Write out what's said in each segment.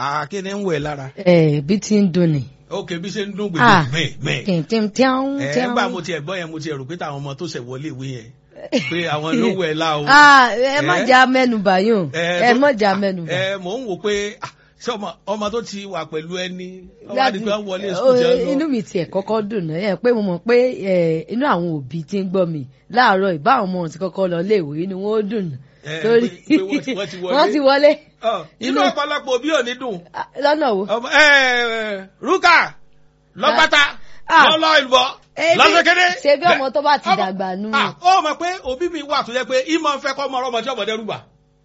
àkíní ń wẹ̀ lára. ẹ bí tí ń dùn ni. ok bí ṣe ń dún Ah. gbèdé mẹ́ẹ̀ mẹ́ẹ̀. tìǹtìǹ tíáún ẹ tíáún. gbà mo tiẹ̀ gbọ́ yẹn mo tiẹ̀ rò pé táwọn ọmọ tó ṣẹ̀ wọlé ìwé yẹn pé àwọn ló wẹ̀ la o. Ah, ẹ má Eh? jà mẹ́nubà yóò ẹ tó- má jà mẹ́nubà. ẹ mò ń wò pé ah, ṣé ọmọ ọmọ tó ti wà pẹ̀lú ẹni ọmọ Láti- àdìgbà wọlé Ó, sùkúl jẹ́ lọ. inú mi tiẹ̀ kọ́kọ́ dùn náà ẹ pé mo mọ̀ pé ẹ, inú àwọn òbí tí ń gbọ́ mi láàárọ̀ ìbá àwọn ọmọ ti kọ́kọ́ lọ léèwé inú wọn ó dùn Eh, torí pé- pé wọ́n ti- wọ́n ti wọlé. wọ́n ti wọlé Ọ, inú inú- ọ̀pọ̀lọpọ̀ òbí ò ní dùn. Ah, lọ́nà wo. ọmọ ẹ ẹ rúkà lọ́pàtà Ah. lọ́lọ́ ìlbọ̀ Ebi- lọ́sẹ̀kẹ́dẹ́. ṣe bí ọmọ tó bá ti dàgbà nù. ó mọ̀ pé òbí mi wà tó yẹ pé ìmọ̀ ń fẹ́ kọ́ ọmọ ọmọ tí ọmọ dẹ́rù bà.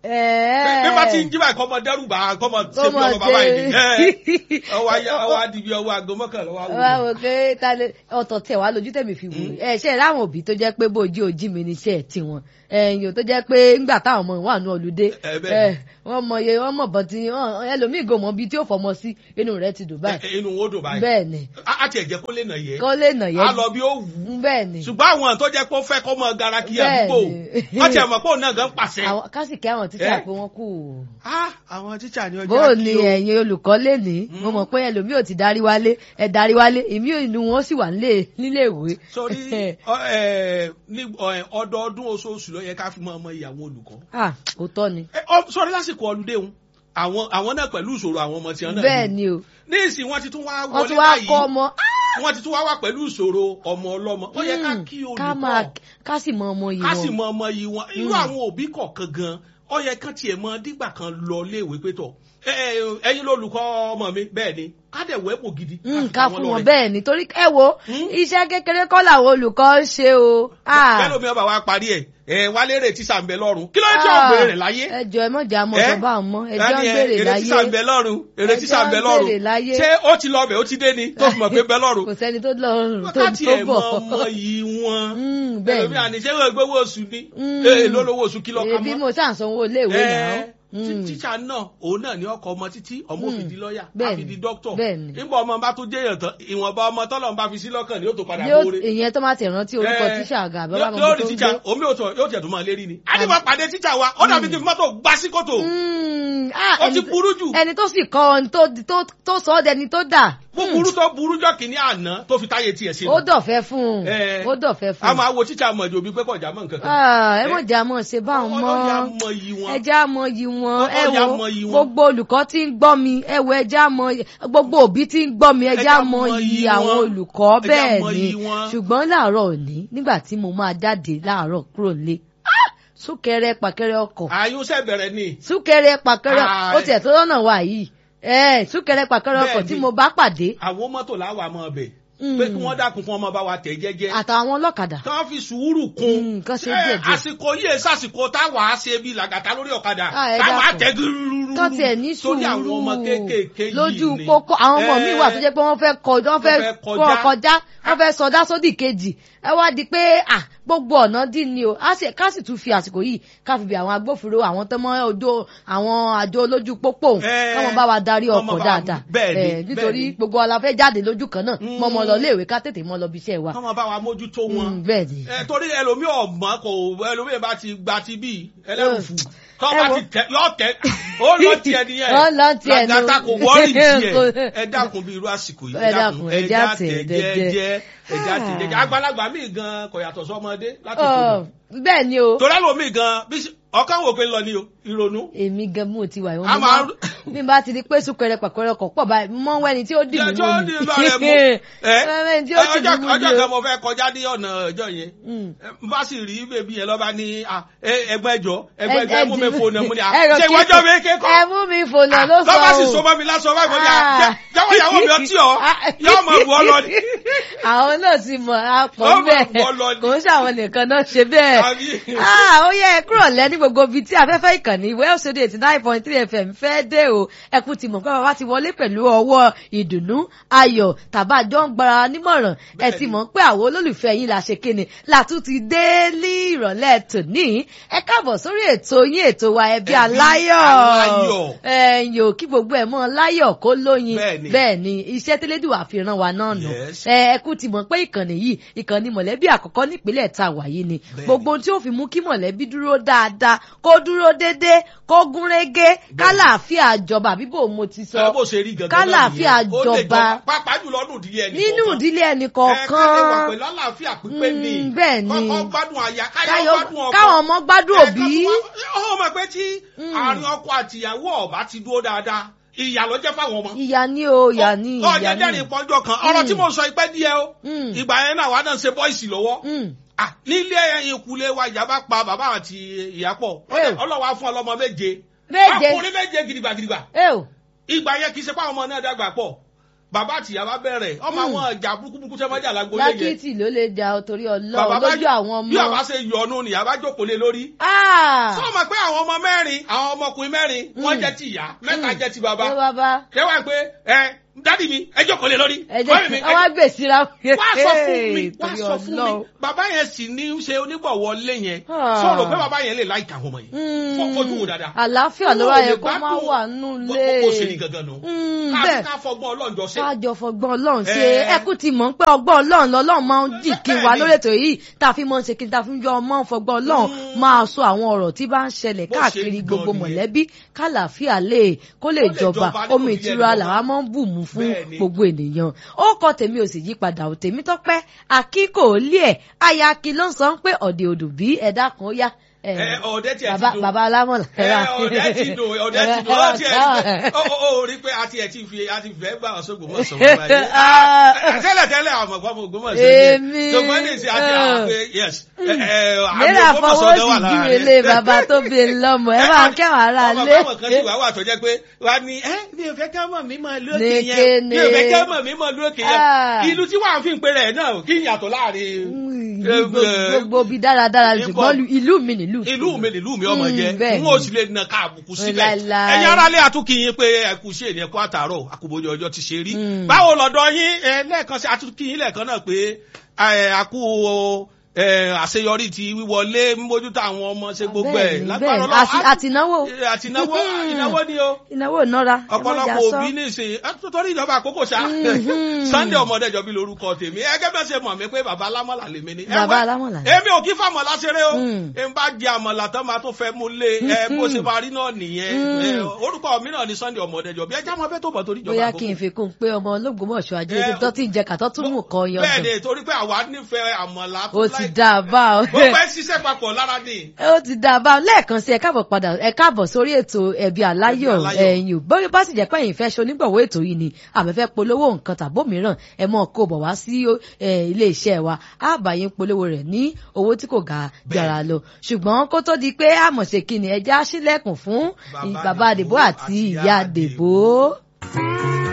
Ẹ̀ẹ́. bí bá ti ń jí báyìí kọ́ ọmọ dẹ́rù bà kọ́ ọmọ ṣe bí Kọ́mọ ọmọ bàbá yìí. ṣe- ọwọ́ ayé ọwọ́ adìbí ọwọ́ aago mọ́kànlá wà wá wò. wò pé ta lè ọ̀tọ̀ tẹ̀ wá lójú tẹ̀mí fi wò ẹ ṣe ráwọn òbí tó jẹ́ pé bójú ojí mi níṣẹ́ tiwọn ẹ̀yìn tó jẹ́ pé ńgbà táwọn ọmọ wà ní ọlùdé Ẹ bẹ́ẹ̀ ni. wọ́n mọ iye wọ́n mọ̀ bọ́n ti wọ́n- ẹlòmíì gò mọ́ bíi tí ó fọmọ sí inú rẹ̀ ti dùn báyìí inú wo dùn báyìí. bẹ́ẹ̀ ni a ti ẹ̀jẹ̀ kó lè nà yẹ. kọ́ lè nà a yẹn lọ bí ó wù ú. bẹ́ẹ̀ ni ṣùgbọ́n àwọn tó jẹ́ pé ó fẹ́ kọ́ mọ gara kí Bẹ́ẹ̀ àdúgbò ni. wọ́n ti ẹ̀ mọ̀ pé òun náà gan pàṣẹ. àwọn kásìkẹ́ àwọn tíṣà Eh? pé wọ́n kù Ah, àwọn tíṣà ni ọjà bó kí ni o. ẹ̀yin olùkọ́ lè ní mo mọ̀ pé ẹlòmíì ò ti darí wálé ẹ darí wálé èmi ò inú wọn sì wà nílé nílé ìwé sọrí ọ- ẹ, ní ọ- ẹ, ọdọọdún oṣooṣù ló yẹ ká fi mọ ọmọ ìyàwó olùkọ́. ah òótọ́ ni Ẹ, ọ- sọrí lásìkò ọlùdé òun àwọn àwọn náà pẹ̀lú ìṣòro àwọn ọmọ tiwọn náà. bẹ́ẹ̀ ni o ní ìsìn wọn ti tún wá wọ́n wọlé tún wá báyìí kọ́ ọmọ wọn ti tún wá wà pẹ̀lú ìṣòro ọmọ ọlọ́mọ ó yẹ ká Mm, kí ká máa olùkọ́ ká sì mọ ọmọ yìí ká sì wọn mọ ọmọ yìí wọn irú Mm. àwọn òbí kọ̀ọ̀kan gan ó yẹ kán tiẹ̀ mọ dígbà kan lọ léèwé pé tọ̀ ẹ, ẹ, ẹ̀yin lolùkọ́ ọmọ mi bẹ́ẹ̀ ni ká dẹ̀ wẹ́pò gidi Mm, fi ká ta fún wọn lọ́rẹ. bẹ́ẹ̀ ni torí ẹ wo Mm. iṣẹ́ kékeré kọ́ làwọn olùkọ́ ń ṣe o Ah, bẹ́ẹ̀ lómi ọba wa parí ẹ̀ ẹ̀ wálé rè tíṣà ń bẹ lọ́rùn kí ló ń tí ò ah, gbèrè rẹ̀ láyé. ẹ jọ ẹ mọ̀jà mọ̀ Ẹ́? sọ bá wọn mọ́ ẹjọ́ ń Dání ẹ, béèrè èrè tíṣà ń bẹ láyé lọ́rùn èrè Ẹjọ́ tíṣà ń bẹ ń lọ́rùn béèrè láyé. ṣé ó ti lọ bẹ̀ ó ti dé ni tó fi mọ̀ pé bẹ lọ́rùn. kò sẹ́ni tó lọ́rùn tó wákàtí tó ẹ̀ mọ bọ̀ ọmọ yìí wọn. Mm, bẹ́ẹ̀ ẹlòmíà ní ṣé wọ́n gbowó oṣù ni Mm. ee lólówó oṣù kìlọ̀ ni kan èbí mọ́. mo ṣáà sanwó iléèwé náà Ẹ, tí- tíṣà náà òun náà ní ọkọ ọmọ títí ọmọ Mm. òfin di lọ́ọ̀yà Bẹ́ẹ̀ni, àfi di dókítọ̀ bẹ́ẹ̀ni. nígbà ọmọ bá tún jẹ́yàn tán ìwọ̀nba ọmọ tọ́lọ̀ ń bá fi sí lọ́kàn ni yóò tó padà yóò bóore. ìyẹn tó máa ti rántí orúkọ Ẹ, tíṣà àgà àbẹ́ yóò- bàbá yóò mi rí tó ń tíṣà gbé. omi ò tọ̀ yóò tẹ̀ tó máa lérí ni. àdìbò pàdé tíṣà wa ó dàbí kí mọ́tò gbá sí kòtò Mm, ah, ó ti ẹni- burú jù ẹni tó sì kọ́ ọ tó tó- tó sọ ọ́ dẹni tó dà búburú tó burú jọ kìíní àná tó fi táyé tiẹ̀ sí ó dọ̀fẹ́ fún un Ẹ. ó dọ̀fẹ́ fún a un máa wo tíṣà mọ̀ ìjòbí pé kọjá mọ̀ nǹkan kan. Ah, ẹ mọ̀ jà mọ̀ ṣe báwọn ọlọ́yà mọ́ mọ iyì wọn. ẹja mọ yìí wọn ẹ Ọlọ́yà wo mọ iyì wọn. gbogbo olùkọ́ tí ń gbọ́ mi ẹ wo ẹja mọ gbogbo òbí tí ń gbọ́ mi ẹja Ẹja mọ mọ yìí iyì àwọn wọn. olùkọ́ Ẹja bẹ́ẹ̀ mọ ni iyì wọn. ṣùgbọ́n láàárọ̀ òní nígbà tí mo máa jáde láàárọ̀ kúrò nílé ah, súnkẹrẹ pàkẹrẹ ọkọ̀ àyùnṣẹ́ bẹ̀rẹ̀ ni. súnkẹrẹ pàkẹrẹ Ah, ó tiẹ̀ tó lọ́nà wà yìí ẹ súnkẹrẹ pàkẹrẹ ọkọ̀ Bẹ́ẹ̀ tí ni. mo bá pàdé àwọn mọ́tò láwà mọ́ ọbẹ̀ Mm. pé kí wọ́n dákun fún ọmọ bá wa tẹ̀ jẹ́jẹ́ àtàwọn ọlọ́kadà kí wọ́n fi sùúrù Mm, kún kán ṣe Ṣé díẹ̀ díẹ̀. àsìkò yìí sàsìkò táwa á ṣe bí làgàtà lórí ọ̀kadà Ah, ẹ táwa á dákun. tẹ̀ gúrúrú tó tiẹ̀ ní sórí àwọn sùúrù ọmọ kéékèèké yìí lójú ni. pópó àwọn ọmọ mi Eh, wà tó jẹ́ pé wọ́n fẹ́ kọjá wọ́n fẹ́ Wọ́n fẹ́ kọ́ kọjá. kọjá wọ́n fẹ́ sọdá sódì kejì ẹ wá di pé à gbogbo ọ̀nà dín ni o á sì ká sì tún fi àsìkò yìí ká fi bí àwọn agbófinró àwọn tó mọ ojú àwọn àjọ olójú pópó Eh, káwọn bá wa darí kọ́mọ ọkọ̀ bá- dáadáa bẹ́ẹ̀ ni, Eh, nítorí bẹ́ẹ̀ ni. gbogbo wa la fẹ́ jáde lójú kan náà Mm. mọ́ ọmọ lọ léèwé ká tètè mọ́ lọ bí iṣẹ́ wa kọ́mọ bá wa mójútó wọn. Mm, bẹ́ẹ̀ ni. ẹ torí ẹlòmíì ọ̀gbọ́n kò ẹlòmíì bá ti gba ti bí ẹlẹ́rùfù tọ́ ẹ bá wo. ti tẹ yọ tẹ ó lọ tiẹ̀ nìyẹn Ó lọ tiẹ̀ nù. làgàtà kò wọ́ọ̀rì tiẹ̀ Kò- ẹ dákun bí irú àsìkò yìí Ẹ dákun, ẹ já tẹ̀ jẹ́jẹ́. jẹ́jẹ́ ẹja tẹ̀ Ah. jẹ́jẹ́ àgbàlagbà míì gan kò yàtọ̀ sọmọdé láti kú Ọ, bẹ́ẹ̀ ni o torí ẹlòmíì gan bí ṣe- ọkàn wò pé lọ ni o ìrònú èmi gan mú ti wà ìwọ̀n A mo máa máa bí n bá ti di pé súnkẹrẹ pàkẹrẹ ọkọ̀ pọ̀ báyìí mọ́ wẹ́ni tí ó dì mí ẹjọ́ mú ní mi ìlú rẹ̀ mú ẹ wẹ́ni tí ó dì mí ọjọ́ mú ọjọ́ mi kan o. mo fẹ́ kọjá ní ọ̀nà ọjọ́ yẹn Mm. ẹ, n bá sì rí bèbí yẹn lọ́ba ní à, ẹ, ẹgbẹ́ ẹjọ́ ẹgbẹ́ Ẹ- ẹjọ́ ẹ mú mi ẹ- fònà mú ni à ẹ rò ṣé kí- ìwọ́jọ́ mi kékọ́ ẹ mú mi fònà ló sọ lọ́ba sì o. so mọ́ mi lásán báyìí mo ní à Ah. jẹ́- jẹ́wọ́ ìyàwó mi ọtí ọ yóò mọ̀ bù ọ lọ ni. àwọn náà ti mọ̀ àpọ̀ Ó mọ̀ bẹ́ẹ̀ bọ́ lọ ni. kò ń ṣàwọn nìkan náà ṣe bẹ́ẹ̀. Àbí? Ah, ó yẹ ẹ kúrò lẹ́ ní gbogbo ibi tí afẹ́fẹ́ ìkànnì Wells Radio eighty nine point three FM fẹ́ dé o ẹkú ti mọ̀ pé bàbá ti wọlé pẹ̀lú ọwọ́ ìdùnnú ayọ̀ tàbá jọ ń gbára nímọ̀ràn ẹ ti mọ̀ pé àwọn olólùfẹ́ yín la ṣe kíni látún ti dé ní ìrọ̀lẹ́ tòní ẹ káàbọ̀ sórí ètò yín ètò wa ẹbí Ẹbí aláyọ̀ aláyọ̀. ẹ̀yìn ò kí gbogbo ẹ̀ mọ́ láyọ̀ kó lóyin Bẹ́ẹ̀ni. bẹ́ẹ̀ ni iṣẹ́ tẹ́lẹ́dùwà fi ràn wá náà nù Yes. ẹ ẹ kú ti mọ̀ pé ìkànnì yìí ìkànnì mọ̀lẹ́bí àkọ́kọ́ nípínlẹ̀ tá a wà yìí ni Bẹ́ẹ̀ni. gbogbo ohun tí ó fi mú kí mọ̀lẹ́bí dúró dáadáa kó dúró déédéé kó gún régé kálàáfíà jọba àbí bò mo ti ẹ sọ bó ṣe rí gangan náà kálàáfíà nìyẹn. Ó lè jọba pàápàá jùlọ nínú ìdílé ẹnì nínú kọ̀ọ̀kan. ìdílé ẹnì ẹ kẹ́lẹ́ wà kọ̀ọ̀kan pẹ̀lú àlàáfíà pípé ni Mm, bẹ́ẹ̀ ni. kọ́kọ́ gbádùn àyà káyọ̀ Káyọ̀- gbádùn ọkọ káwọn ọmọ gbádùn òbí ọmọ mọ̀ pé tí àárín ọkọ àtìyàwó ọba ti dúró dáadáa ìyà ló jẹ́ fáwọn ọmọ. ìyá ní o ìyá ní ìyá ọ̀jẹ̀ ní. dẹ́rìn pọ́njọ́ kan ọ̀rọ̀ tí mo sọ ipẹ́ díẹ̀ o Mm. ìgbà yẹn náà wà náà ṣe bọ́ìsì lọ́wọ́ Mm. Ah, nílé ìkulé wa ìyá bá pa bàbá àti ìyá pọ̀ Ẹ. ọlọ́wà fún ọlọ́mọ méje Méje. ọkùnrin méje gidigba gidigba ẹ o ìgbà yẹn kì í ṣe pé àwọn ọmọ náà dàgbà pọ̀ bàbá àti ìyá bá bẹ̀rẹ̀ ọmọ àwọn ìjà burúkú tẹ́ mọ́jà lágbo lé yẹn lákìtì ló lè da ọ torí Bàbá ọlọ́run bá- lójú àwọn bí bàbá ọmọ. ṣe yọnu nìyá bá jókòó lé lórí Ah! sọ ma pé àwọn ọmọ mẹ́rin àwọn ọmọkùnrin mẹ́rin wọ́n Mm. jẹ́ ti ìyá mẹ́ta jẹ́ ti bàbá ṣé bàbá kẹwàá pé ẹ dádì mi ẹ jókòó lé lórí ẹ mọ́mì mi, jẹ́ ẹ ọwọ́ gbèsè ra wá sọ fún mi wá torí sọ fún mi ọlọ́run. bàbá yẹn sì ní í ṣe onígbọ̀wọ́ lé yẹn Ah. sọ̀rọ̀ pé bàbá yẹn lè láìka àwọn ọmọ yẹn Mm. Fọ- fojú wò dáadáa àlàáfíà ló Owó wá ò yẹ lè kó má gbádùn. wà nù Bó- lé. bó ṣe ní gangan nù Mm, ká bẹ́ẹ̀ ká fọgbọ́n ọlọ́njọ́ ṣe kájọ fọgbọ́n ọlọ́run ṣe Eh. ẹkú ti mọ̀ ń pé ọgbọ́n ọlọ́run lọ́lọ́run máa ń dì kí wa Bẹ́ẹ̀ni. lórí ètò yìí tá a fi mọ̀ ń ṣe kí n ta fi ń yọ ọmọ fọgbọ́n ọlọ́run Mm. máa sọ àwọn ọ̀rọ̀ tí bá ń ṣẹlẹ̀ Bó ṣe káàkiri rí gbogbo gan nìyẹn. mọ̀lẹ́bí kálàáfíà lè kó lè Kó lè jọba jọba nínú omi ìdílé ìtura ẹnì làwa kọ̀ọ̀kan. máa ń bù mú fún Bẹ́ẹ̀ni. gbogbo ènìyàn ó kọ tèmi ò sì yí padà ò tèmi tọ́pẹ́ àkíkò lé ẹ̀ ayaki ló ń sọ pé ọ̀dẹ̀ òdù bí ẹ̀dá kan ó yá ẹ̀, Ẹ, ọ̀dẹ̀ tiẹ̀ ti bàbá dùn. bàbá alámọ̀lá ẹ ọ̀dẹ̀ ti dùn ọ̀dẹ̀ ti dùn ó tiẹ̀ rí pé ó ó ó rí pé a tiẹ̀ ti fi a ti fẹ́ gbà ọ̀ṣọ́gbò mọ̀ sọ̀rọ̀ báyìí Ah. Ah, tẹ́lẹ̀ tẹ́lẹ̀ àmọ̀ gbọ́ mọ̀ gbọ́mọ̀ Èmi. ṣùgbọ́n ní ìsìn àti àwọn pé yes ẹ, ẹ, àmì mẹ́rà Ògbómọ̀ṣọ́ fọwọ́ náà wà sí lára júwe rẹ̀. lé bàbá tó bí i lọ́mọ ẹ máa kẹ́wàá ara ọmọ lé. báwọn kan sì wá wà tó jẹ́ pé wà ní ẹ́ mi ò fẹ́ ká mọ̀ mí mọ̀ lókè yẹn Nìkéne. mi ò fẹ́ ká mọ̀ mí mọ̀ lókè yẹn Ah. ìlú tí wàá fi ń pe rẹ̀ náà kí ìyàtọ̀ láàrin Gbogbo- gbogbo bi dáradára Níbo- ṣùgbọ́n ìlú mi nílùú ìlú mi nílùú mi ọmọ Mm, jẹ bẹ́ẹ̀ n ni. ó sì lè nà ká àbùkù síbẹ̀ Láíláí. ẹ̀yin aráalé àtúnkìyìn pé ẹkú ṣe ní ẹkú àtàárọ̀ àkùbọ̀jọ ọjọ́ ti ṣe rí Mm. báwo lọ́dọ̀ yín ẹ, lẹ́ẹ̀kan sí àtúnkìyìn lẹ́ẹ̀kan náà pé ẹ, àkú ẹ, àṣeyọrí ti wíwọlé mójútó àwọn ọmọ ṣe gbogbo ẹ̀ Bẹ́ẹ̀ni, lágbára bẹ́ẹ̀ni. Ọlọ́run. Àti- àtìnáwó. Ẹ, àtìnáwó ìnáwó ni o ìnáwó ìnára ẹ má jà ọ̀pọ̀lọpọ̀ sọ. òbí ní ìsìn ẹ, tó- torí ìjọba àkókò ṣá Mhm. Sunday ọmọdéjọ bí lorúkọ tèmi ẹgẹ bẹ́ẹ̀ ṣe mọ̀ mí pé bàbá alámọ̀là lèmi ni. Ẹ Bàbá wẹ́, alámọ̀là ni. èmi ò kí fàmọ̀lá ṣeré o Mm. n bá jẹ àmọ̀là tán máa tó fẹ́ mú lé ẹ bó ṣe máa rí náà nìyẹn Mm. Ẹ, orúkọ mi náà ni Sunday ọmọdéjọ bí ẹjẹ máa fẹ́ tó bọ̀ torí ìjọba bóyá àkókò. kí n fi kún un pé ọmọ olóògbómọ̀ṣọ́ ajé Ẹ, ibi tó ti ń jẹ kàtọ́ tún mú kan yan bẹ́ẹ̀ dùn ni torí pé àwa nífẹ̀ẹ́ àmọ̀là tó ó ti láì- dá a bá ọ. gbogbo ẹ ṣiṣẹ́ papọ̀ lára ni. ó ti dá a bá lẹ́ẹ̀kan sí ẹ káàbọ̀ padà ẹ káàbọ̀ sórí ètò ẹ̀bí aláyọ̀ Ẹbí Aláyọ̀. ẹ̀yìn ò bóyá bá sì jẹ́ pé ẹ̀yin fẹ́ ṣe onígbọ̀wọ́ ètò yìí ni àmẹ́fẹ́ polówó nǹkan tàbó mìíràn ẹ mọ̀ kó bọ̀ wá sí ẹ, ilé iṣẹ́ wa á bá yín polówó rẹ̀ ní owó tí kò ga jara lọ ṣùgbọ́n kó tó di pé àmọ̀ṣe kí ni ẹjẹ́ á ṣílẹ̀kùn fún Bàbá bàbá Dèbó àdèbó àti àti ìyá ìyá àdèbó. Dèbó.